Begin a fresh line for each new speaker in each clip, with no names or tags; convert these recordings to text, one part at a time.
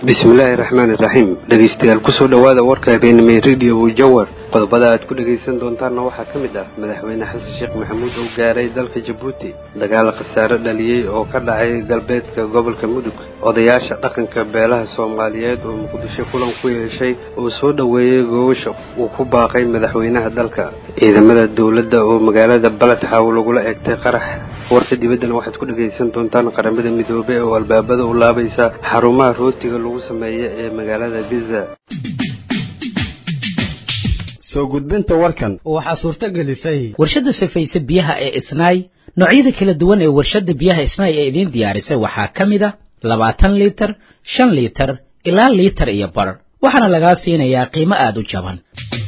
bismillaahi raxmaani iraxiim dhegaystayaal kusoo dhowaada warka habeenimay radio jawar qodobada aad ku dhegaysan doontaanna waxaa ka mid ah madaxweyne xasan sheekh maxamuud oo gaaray dalka jabuuti dagaal khasaare dhaliyey oo ka dhacay galbeedka gobolka mudug odayaasha dhaqanka beelaha soomaaliyeed oo muqdisho kulan ku yeeshay oo soo dhoweeyey gogasha uu ku baaqay madaxweynaha dalka ciidamada dowladda oo magaalada baledxaw lagula eegtay qarax warka dibaddana waxaad ku dhegaysan doontaan qaramada midoobey oo albaabada u laabaysa xarumaha rootiga lagu sameeya ee magaalada giza
soo gudbinta warkan
waxaa suurto gelisay
warshadda safayse biyaha ee isnaay noocyada kala duwan ee warshadda biyaha isnaay ee idiin diyaarisay waxaa ka mid a labaatan liitar shan liitar ilaa liitar iyo bar waxaana lagaa siinayaa qiimo aada u jaban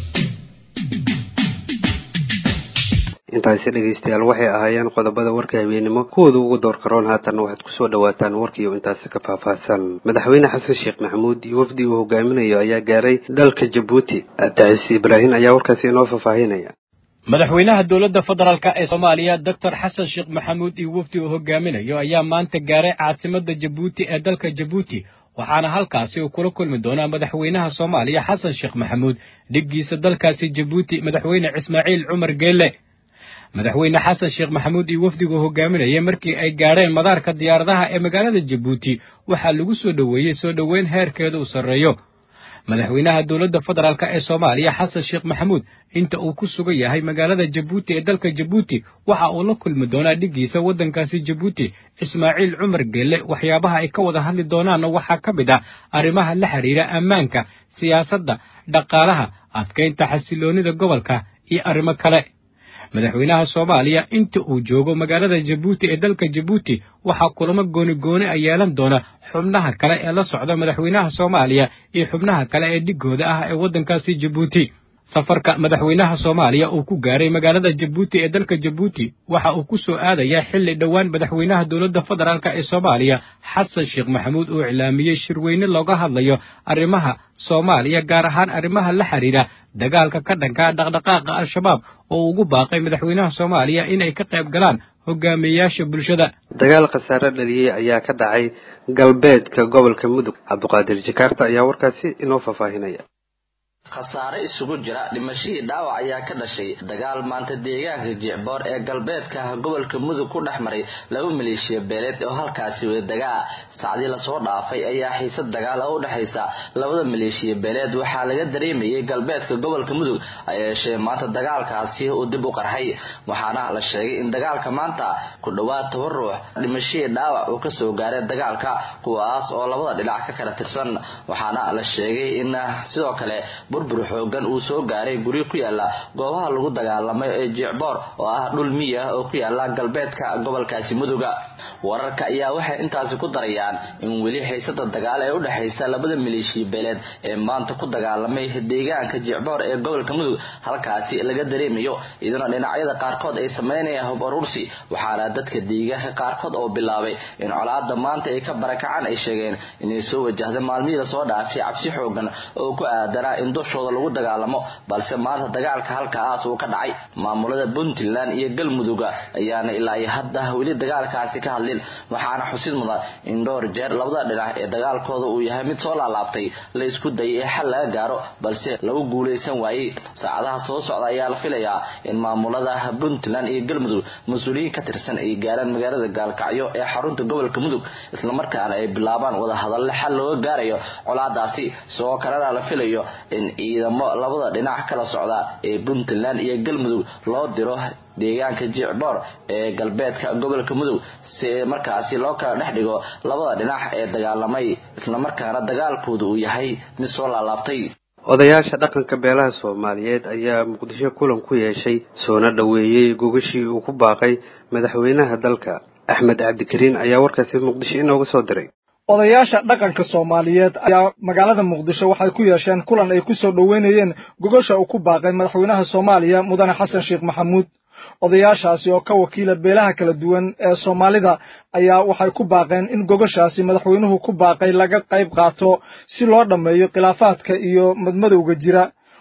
intaasi dhegaystayaal waxay ahaayeen qodobada warka habeenimo kuwooda ugu door karoon haatanna waxaad kusoo dhawaataan warkiiyo intaasi ka faahfaahsan madaxweyne xasan sheekh maxamuud iyo wafdi uu hogaaminayo ayaa gaaray dalka jabuuti tacis ibraahin ayaa warkaasi inoo faahfaahinaya
madaxweynaha dowladda federaalka ee soomaaliya doctor xasan sheekh maxamuud iyo wafdi uu hogaaminayo ayaa maanta gaaray caasimadda jabuuti ee dalka jabuuti waxaana halkaasi uu kula kulmi doonaa madaxweynaha soomaaliya xasan sheekh maxamuud dhiggiisa dalkaasi jabuuti madaxweyne ismaaciil cumar geelle madaxweyne xasan sheekh maxamuud iyo wafdigu hogaaminayay markii ay gaadheen madaarka diyaaradaha ee magaalada jabuuti waxaa lagu soo dhoweeyey soo dhoweyn heerkeeda uu sarreeyo madaxweynaha dowladda federaalk ee soomaaliya xasan sheekh maxamuud inta uu ku sugan yahay magaalada jabuuti ee dalka jabuuti waxa uu la kulmi doonaa dhiggiisa waddankaasi jabuuti ismaaciil cumar geelle waxyaabaha ay ka wada hadli doonaanna waxaa ka mid ah arrimaha la xidhiira ammaanka siyaasadda dhaqaalaha adkaynta xasiloonnida gobolka iyo arrimo kale madaxweynaha soomaaliya inta uu joogo magaalada jabuuti ee dalka jabuuti waxaa kulamo gooni-gooni a yeelan doona xubnaha kale ee la socda madaxweynaha soomaaliya iyo xubnaha kale ee dhigooda ah ee waddankaasi jabuuti safarka madaxweynaha soomaaliya uu ku gaaray magaalada jabuuti ee dalka jabuuti waxa uu ku soo aadayaa xilli dhowaan madaxweynaha dowladda federaalk ee soomaaliya xasan sheekh maxamuud uu iclaamiyey shirweyne looga hadlayo arrimaha soomaaliya gaar ahaan arrimaha la xidhiira dagaalka ka dhanka dhaqdhaqaaqa al-shabaab oo ugu baaqay madaxweynaha soomaaliya inay ka qayb galaan hogaamiyeyaasha bulshada
dagaal khasaare dhaliyey ayaa ka dhacay galbeedka gobolka mudug cabduqaadir jakaarta ayaa warkaasi inoo faahfaahinaya
khasaare isugu jira dhimashadii dhaawac ayaa ka dhashay dagaal maanta deegaanka jicboor ee galbeedka gobolka mudug ku dhex maray laba maleeshiya beeleed oo halkaasi wada dagaa sacdii lasoo dhaafay ayaa xiisad dagaal oo u dhexaysa labada maleeshiya beeleed waxaa laga dareemayay galbeedka gobolka mudug ayeeshee maanta dagaalkaasi uu dib u qarxay waxaana la sheegay in dagaalka maanta ku dhowaad toban ruux dhimashadii dhaawac uu kasoo gaaray dagaalka kuwaas oo labada dhinac ka kala tirsan waxaana la sheegay in sidoo kale burbur xoogan uu soo gaaray guryo ku yaala goobaha lagu dagaalamay ee jicboor oo ah dhul miya oo ku yaala galbeedka gobolkaasi muduga wararka ayaa waxay intaasi ku darayaan in weli xiisada dagaal ee udhexaysa labada maleeshiya beeleed ee maanta ku dagaalamay deegaanka jicboor ee gobolka mudug halkaasi laga dareemayo iyaduna dhinacyada qaarkood ay sameynayaan hub aruursi waxaana dadka deegaanka qaarkood oo bilaabay in colaada maanta ay ka barakacaan ay sheegeen inay soo wajahda maalmihii lasoo dhaafay cabsi xoogan oo ku aadanaa in dushooda lagu dagaalamo balse maanta dagaalka halkaas uu ka dhacay maamulada puntland iyo galmuduga ayaana ilaa iyo hadda weli dagaalkaasi ka hadlin waxaana xusid mudan in dhowr jeer labada dhinac ee dagaalkooda uu yahay mid soo laalaabtay la isku dayay ee xal laga gaaro balse lagu guulaysan waayey saacadaha soo socda ayaa la filayaa in maamulada puntland iyo galmudug mas-uuliyiin ka tirsan ay gaaraan magaalada gaalkacyo ee xarunta gobolka mudug islamarkaana ay bilaabaan wadahadalle xal looga gaarayo colaadaasi sidoo kalena la filayo in ciidamo labada dhinac kala socda ee puntland iyo galmudug loo diro deegaanka jicboor ee galbeedka gobolka mudug si markaasi loo kala dhex dhigo labada dhinac ee dagaalamay islamarkaana dagaalkooda uu yahay mid soo laalaabtay
odayaasha dhaqanka beelaha soomaaliyeed ayaa muqdisho kulan ku yeeshay soona dhoweeyey gogashii uu ku baaqay madaxweynaha dalka axmed cabdikariin ayaa warkaasi muqdisho inooga soo diray
odayaasha dhaqanka soomaaliyeed ayaa magaalada muqdisho waxay ku yeesheen kulan ay ku soo dhoweynayeen gogosha uu ku baaqay madaxweynaha soomaaliya mudane xasan sheekh maxamuud odayaashaasi oo ka wakiila beelaha kala duwan ee soomaalida ayaa waxay ku baaqeen in gogoshaasi madaxweynuhu ku baaqay laga qayb qaato si loo dhammeeyo khilaafaadka iyo madmadowga jira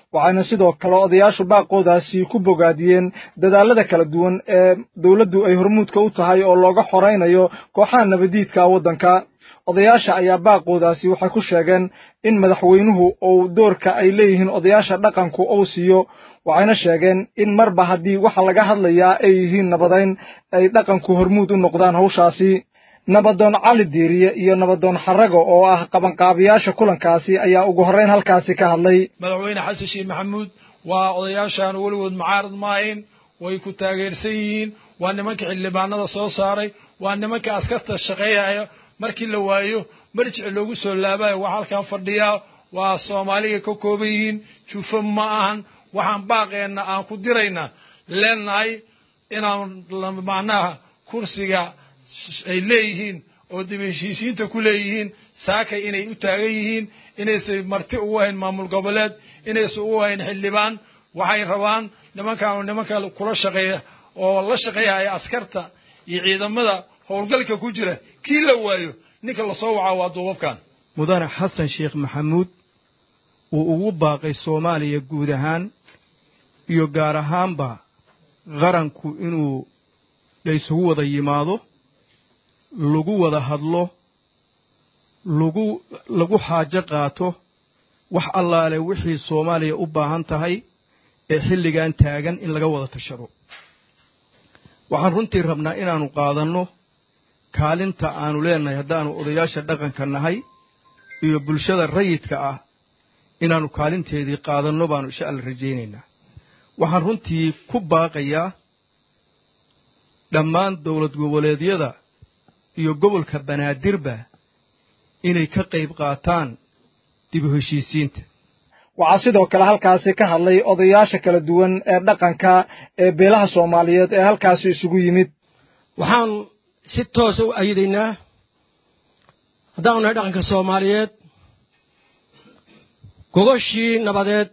waxayna sidoo kale odayaashu baaqoodaasi ku bogaadiyeen dadaalada kala duwan ee dowladdu ay hormuudka u tahay oo looga xoraynayo kooxaha nabadiidka waddanka odayaasha ayaa baaqoodaasi waxay ku sheegeen in madaxweynuhu uu doorka ay leeyihiin odayaasha dhaqanku uu siiyo waxayna sheegeen in marba haddii waxa laga hadlayaa ay yihiin nabadayn ay dhaqanku hormuud u noqdaan hawshaasi nabadoon cali diiriye iyo nabadoon xarago oo ah qabanqaabiyaasha kulankaasi ayaa ugu horrayn halkaasi ka hadlay
madaxweyne xasan sheekh maxamuud waa odayaashaan weligood mucaarad maahayn way ku taageersan yihiin waa nimanka xildhibaanada soo saaray waa nimanka askarta shaqeeyaya markii la waayo marjic loogu soo laabayo waa halkan fadhiyaa waa soomaaliga ka kooban yihiin jufo ma ahan waxaan baaqeenna aan ku diraynaa leenahay inaan macnaha kursiga ay leeyihiin oo dib heshiisiinta ku leeyihiin saakay inay u taagan yihiin inaysan marti ugu hayn maamul goboleed inaysan ugu hayn xildhibaan waxay rabaan nimankan nimanka kula shaqeeya oo la shaqeeyaya askarta iyo ciidamada howlgalka ku jira kii la waayo ninka lasoo wacaa waa duubabkan
mudane xasan sheekh maxamuud uu ugu baaqay soomaaliya guud ahaan iyo gaar ahaanba qaranku inuu laysugu wada yimaado lagu wada hadlo lagu lagu xaajo qaato wax allaale wixii soomaaliya u baahan tahay ee xilligan taagan in laga wada tashado waxaan runtii rabnaa inaannu qaadanno kaalinta aanu leenahay haddaannu odayaasha dhaqanka nahay iyo bulshada rayidka ah inaannu kaalinteedii qaadanno baannu insha alla rajaynaynaa waxaan runtii ku baaqayaa dhammaan dowlad goboleedyada iyo gobolka banaadirba inay ka qayb qaataan dib u heshiisiinta
waxaa sidoo kale halkaasi ka hadlay odayaasha kala duwan ee dhaqanka ee beelaha soomaaliyeed ee halkaasi isugu yimid
waxaan si toosa u ayidaynaa haddaanu nahay dhaqanka soomaaliyeed gogoshii nabadeed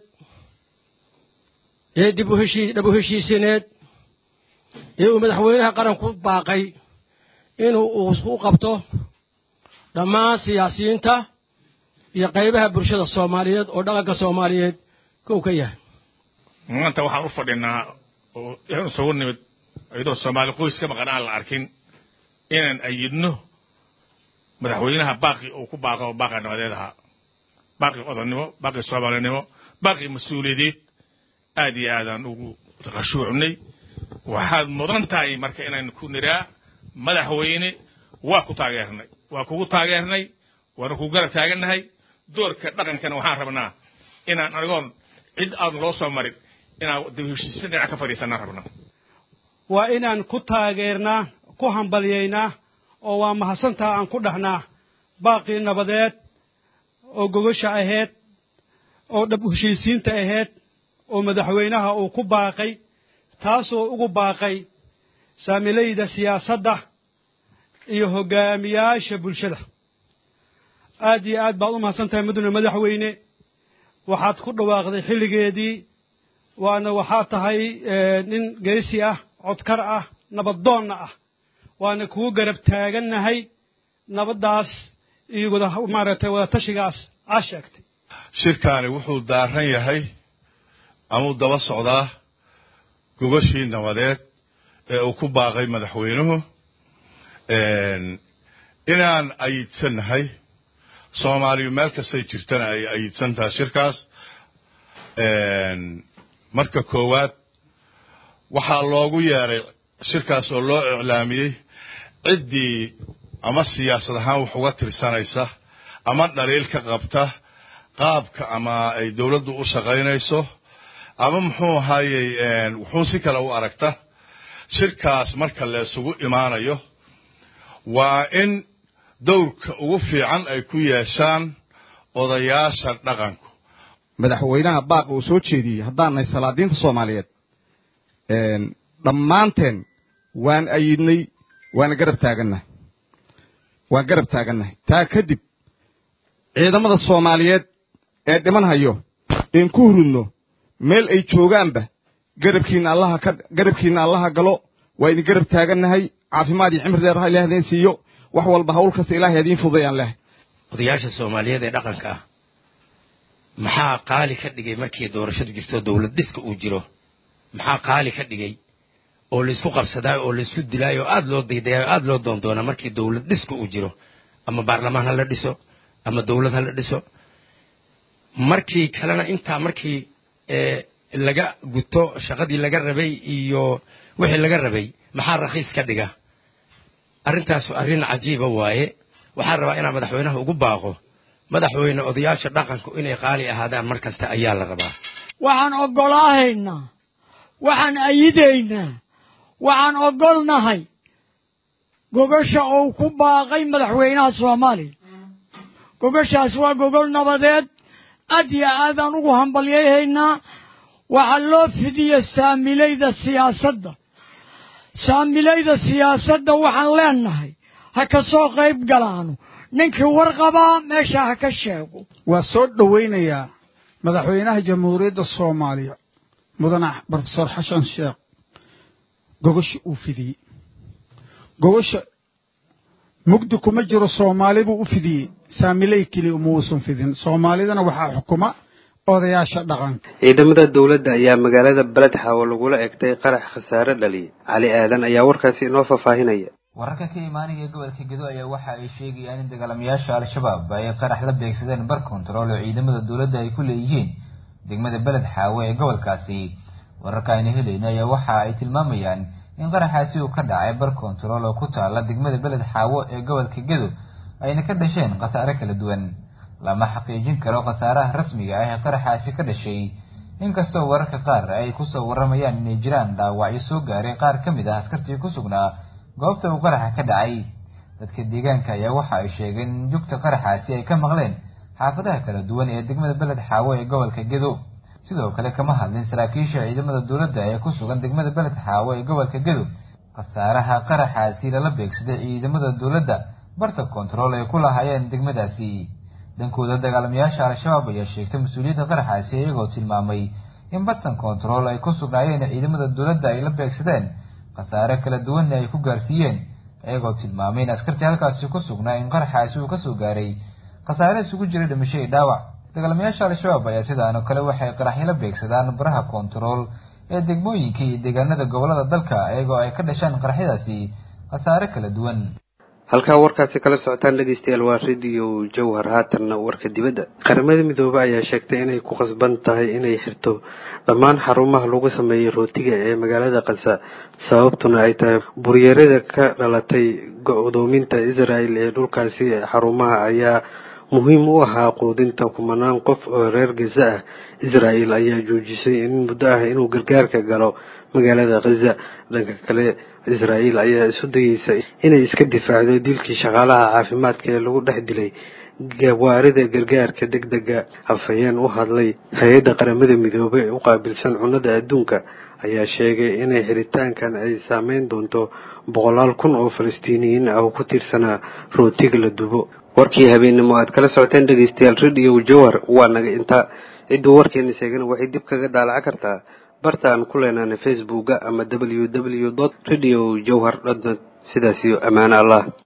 ee dib uheshii dhab u heshiisineed ee uu madaxweynaha qaranku baaqay inuu u qabto dhammaan siyaasiyiinta iyo qaybaha bulshada soomaaliyeed oo dhaqanka soomaaliyeed kow ka yahay
maanta waxaan u fadhinaa oo isugu nimid iyadoo soomaali qoys ka maqan aan la arkin inaan ayidno madaxweynaha baaqi uu ku baaqo baaqa nabadeed ahaa baaqi odannimo baaqi soomaalinimo baaqi mas-uuliyadeed aad iyo aadaan ugu khashuucnay waxaad mudan tahay marka inaan ku niraa madaxweyne waa ku taageernay waa kugu taageernay waana kugu garab taagannahay doorka dhaqankana waxaan rabnaa inaan anigoon cid aadan loo soo marin inaan dib heshiisya dhinac ka fadhiisanaan rabnaa
waa inaan ku taageernaa ku hambalyaynaa oo waa mahadsantaa aan ku dhahnaa baaqii nabadeed oo gogosha ahayd oo dhab heshiisiinta ahayd oo madaxweynaha uu ku baaqay taasoo ugu baaqay saamilayda siyaasadda iyo hoggaamiyaasha bulshada aad iyo aad baad u mahadsan tahay mudane madaxweyne waxaad ku dhawaaqday xilligeedii waana waxaad tahay nin geesi ah codkar ah nabaddoonna ah waana kugu garab taagannahay nabaddaas iyo wada maaragtay wadatashigaas aa sheegtay
shirkaani wuxuu daaran yahay amuu daba socdaa gogoshii nabadeed ee uu ku baaqay madaxweynuhu inaan ayidsannahay soomaaliyu meel kastay jirtana ay ayidsan tahay shirkaas marka koowaad waxaa loogu yeeray shirkaas oo loo iclaamiyey ciddii ama siyaasad ahaan wax uga tirsanaysa ama dhaliil ka qabta qaabka ama ay dowladdu u shaqaynayso ama muxuu ahaayey wuxuu si kale u aragta shirkaas marka la isugu imaanayo waa in dowrka ugu fiican ay ku yeeshaan odayaasha dhaqanku
madaxweynaha baaq uu soo jeediyey haddaan nahay salaadiinta soomaaliyeed dhammaanteen waan ayidnay waana garab taagannahay waan garab taagannahay taa kadib ciidamada soomaaliyeed ee dhiman hayo in ku hurudno meel ay joogaanba garabkiinna allaha ka garabkiinna allaha galo waa idin garab taagannahay caafimaad iyo cimri dheer ha ilaah idiin siiyo wax walba hawl kasta ilaahay idiin fududayaan leh
odayaasha soomaaliyeed ee dhaqanka ah maxaa qaali ka dhigay markii doorashadu jirto dowlad dhiska uu jiro maxaa qaali ka dhigay oo laysku qabsadaayo oo laysku dilaayo oo aada loo daydayaayo aada loo doondoonaa markii dowlad dhiska uu jiro ama baarlamaan ha la dhiso ama dowlad ha la dhiso markii kalena intaa markii laga guto shaqadii laga rabay iyo wixii laga rabay maxaa rakhiis ka dhiga arrintaasu arrin cajiiba waaye waxaan rabaa inaan madaxweynaha ugu baaqo madaxweyne odayaasha dhaqanku inay qaali ahaadaan mar kasta ayaa la rabaa
waxaan oggolaahaynaa waxaan ayidaynaa waxaan oggolnahay gogasha uu ku baaqay madaxweynaha soomaaliya gogashaas waa gogol nabadeed aad iyo aadaan ugu hambalyayhaynaa waxaa loo fidiya saamilayda siyaasadda saamilayda siyaasadda waxaan leenahay ha ka soo qayb galaano ninkii warqabaa meesha ha ka sheego
waa soo dhowaynayaa madaxweynaha jamhuuriyadda soomaaliya mudane brofesor xashan sheekh gogosha uu fidiyey gogosha mugdi kuma jiro soomaali buu u fidiyey saamiley keliya uma uusan fidin soomaalidana waxaa xukuma odayaasha dhaqanka
ciidamada dowladda ayaa magaalada beledxaawo lagula egtay qarax khasaare dhaliyay cali aadan ayaa warkaasi inoo faahfaahinaya
wararka ka imaanaya gobolka gedo ayaa waxa ay sheegayaan in dagaalamayaasha al-shabaab ay qarax la beegsadeen bar kontarool oo ciidamada dowladda ay ku leeyihiin degmada beled xaawo ee gobolkaasi wararka ayna helayno ayaa waxa ay tilmaamayaan in qaraxaasi uu ka dhacay bar kontarool oo ku taala degmada beled xaawo ee gobolka gedo ayna ka dhasheen khasaare kala duwan lama xaqiijin karo khasaaraha rasmiga ah ee qaraxaasi ka dhashay inkastoo wararka qaar ay kusoo waramayaan inay jiraan dhaawacyo soo gaaray qaar ka mid ah askartii ku sugnaa goobta uu qaraxa ka dhacay dadka deegaanka ayaa waxa ay sheegeen in jugta qaraxaasi ay ka maqleen xaafadaha kala duwan ee degmada beled xaawo ee gobolka gedo sidoo kale kama hadlin saraakiisha ciidamada dowladda ee ku sugan degmada beled xaawo ee gobolka gedo khasaaraha qaraxaasi lala beegsaday ciidamada dowladda barta kontarool ay ku lahaayeen degmadaasi dhankooda dagaalamayaasha al-shabaab ayaa sheegtay mas-uuliyadda qaraxaasi iyagoo tilmaamay in bartan kontarool ay ku sugnaayeen ciidamada dowladda ay la beegsadeen khasaare kala duwanna ay ku gaarsiiyeen iyagoo tilmaamay in askartii halkaasi ku sugnaa in qaraxaasi uu kasoo gaaray khasaare isugu jiray dhimasho iyo dhaawac dagaalamayaasha al-shabaab ayaa sidaan oo kale waxay qaraxyo la beegsadaan baraha kontarool ee degmooyinka iyo deegaanada gobolada dalka iyagoo ay ka dhashaan qaraxyadaasi khasaare kala duwan
halkaa warkaasi kala socotaan dhegeystayaal waa radio jawhar haatanna warka dibadda qaramada midoobe ayaa sheegtay inay ku qasban tahay inay xirto dhammaan xarumaha lagu sameeyey rootiga ee magaalada kasa sababtuna ay tahay buryeerada ka dhalatay go-doominta israel ee dhulkaasi xarumaha ayaa muhiim u ahaa quudinta kumanaan qof oo reer gaza ah israel ayaa joojisay in muddo ah inuu gargaarka galo magaalada khaza dhanka kale israel ayaa isu dayeysa inay iska difaacdo dilkii shaqaalaha caafimaadka ee lagu dhex dilay gawaarida gargaarka deg dega hafayeen u hadlay hay-adda qaramada midoobey ee u qaabilsan cunnada adduunka ayaa sheegay inay xiritaankan ay saameyn doonto boqolaal kun oo falastiiniyiin ah oo ku tiirsanaa rootiga la dubo warkii habeennimo aad kala socoteen dhegeystayaal radio jawhar waa naga intaa cidduu warkeena sheegana waxay dib kaga daalaca kartaa barta aan ku leenaana facebooka ama w w dot radio jawhar dot net sidaas iyo ammaano allah